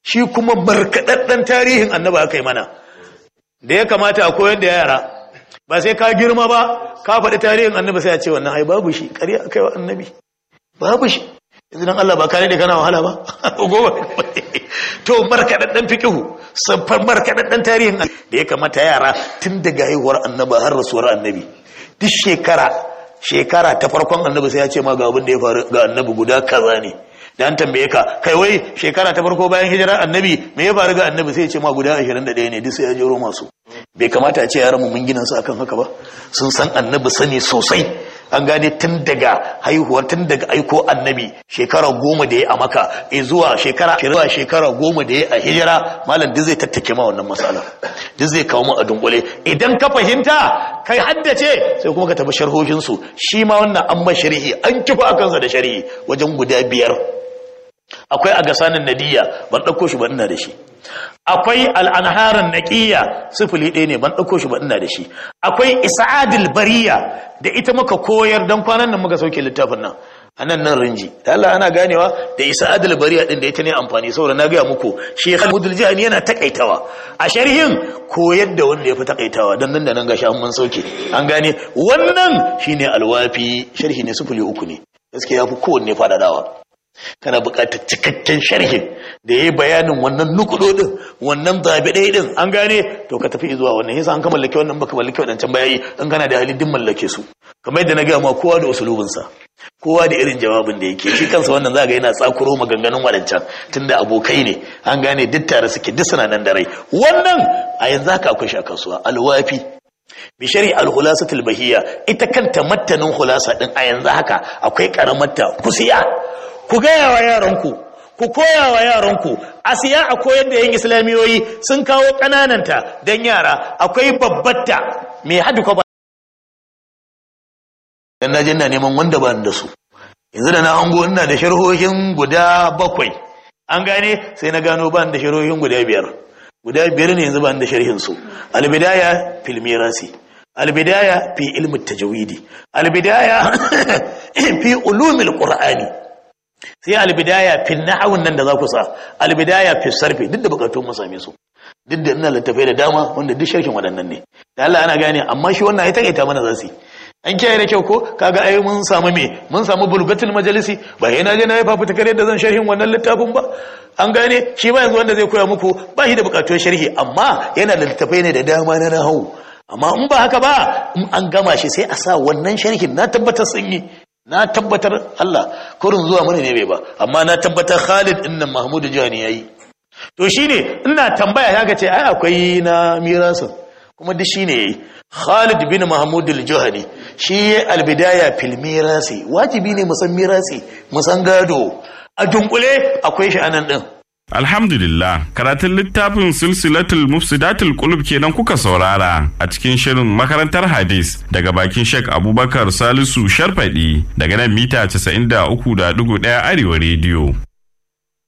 shi kuma markaɗaɗɗen tarihin annabi aka yi mana da ya kamata a koyar da yara ba sai ka girma ba ka faɗi tarihin annabi sai a ce wannan ai babu shi ƙarya aka yi wa annabi babu shi yanzu dan Allah ba ka da kana wahala ba goma to markaɗaɗɗen fikihu sabbar markaɗaɗɗen tarihin da ya kamata yara tun daga haihuwar annabi har rasuwar annabi duk shekara shekara ta farkon annabi sai ya ce ma ga abin da ya faru ga annabi guda kaza ne da an tambaye ka kai wai shekara ta farko bayan hijirar annabi me ya faru ga annabi sai ya ce ma guda 21 ne duk sai ya jero masu bai kamata a ce yaran mu mun gina su akan haka ba sun san annabi sani sosai an gane tun daga haihuwar tun daga aiko annabi shekara goma da ya a maka e zuwa shekara zuwa shekara goma da ya a hijira malam duk zai tattake ma wannan matsala duk zai kawo mu a dunkule idan ka fahimta kai haddace sai kuma ka tafi sharhohin su shi ma wannan an ma sharhi an kifa akan sa da sharhi wajen guda biyar akwai agasanin nadiya ban ɗauko shi ba ina da shi akwai al'anharan naƙiyya sifili ɗaya ne ban ɗauko shi ba ina da shi akwai isa'adil bariya da ita muka koyar don kwanan nan muka sauke littafin nan a nan nan rinji da Allah ana ganewa da isa'adil bariya ɗin da ita ne amfani saboda na gaya muku shi halmudul jihani yana takaitawa a sharhin koyar da wanda ya fi takaitawa don nan da nan gashi an mun sauke an gane wannan shine alwafi sharhi ne sifili uku ne gaskiya ya fi kowanne faɗaɗawa kana buƙatar cikakken sharhin da ya yi bayanin wannan nukudodin wannan zaɓe ɗaya ɗin an gane to ka tafi zuwa wannan yasa an ka mallake wannan baka mallake waɗancan bayayi in kana da hali din mallake su kamar yadda na gaya ma kowa da usulubinsa kowa da irin jawabin da yake shi kansa wannan za ga yana tsakuro maganganun waɗancan tunda abokai ne an gane duk tare suke duk suna nan da rai wannan a yanzu haka akwai shi a kasuwa alwafi bishari alhulasatul bahiyya ita kanta mattanin hulasa din a yanzu haka akwai karamarta kusiya ku gaya wa yaranku ku koya wa yaranku a siya a koyar da yan islamiyoyi sun kawo ƙanananta don yara akwai babbatta mai hadu kwa dan na na neman wanda ba da su yanzu da na hango ina da sharhohin guda bakwai an gane sai na gano ba da sharhohin guda biyar guda biyar ne yanzu ba da sharhin su albidaya fil mirasi albidaya fi ilmi tajwidi albidaya fi ulumil qur'ani sai albidaya fi nahawun nan da za ku sa albidaya fi sarfi duk da bukatun mu same su duk da ina littafai da dama wanda duk sharhin waɗannan ne da Allah ana gane amma shi wannan ya takaita mana zasu an kiyaye da kyau ko kaga ai mun samu me mun samu bulgatul majalisi ba yana je na yi fafuta kare da zan sharhin wannan littafin ba an gane shi ba yanzu wanda zai koya muku ba shi da bukatun sharhi amma yana da littafai ne da dama na nahawu amma in ba haka ba in an gama shi sai a sa wannan sharhin na tabbatar sun yi na tabbatar Allah kurin zuwa mana ne bai ba amma na tabbatar Khalid din nan Mahmud Jani yayi to shine ina tambaya ya ce ai akwai na mirasin kuma duk shine yayi Khalid bin Mahmud al-Juhani shi al-bidaya fil mirasi wajibi ne musan mirasi musan gado a dunkule akwai shi anan din Alhamdulillah, karatun littafin silsilatul mufsidatul qulub kenan kuka saurara a cikin shirin makarantar hadis daga bakin Sheikh Abubakar Salisu Sharfadi daga nan mita 93.1 Arewa rediyo.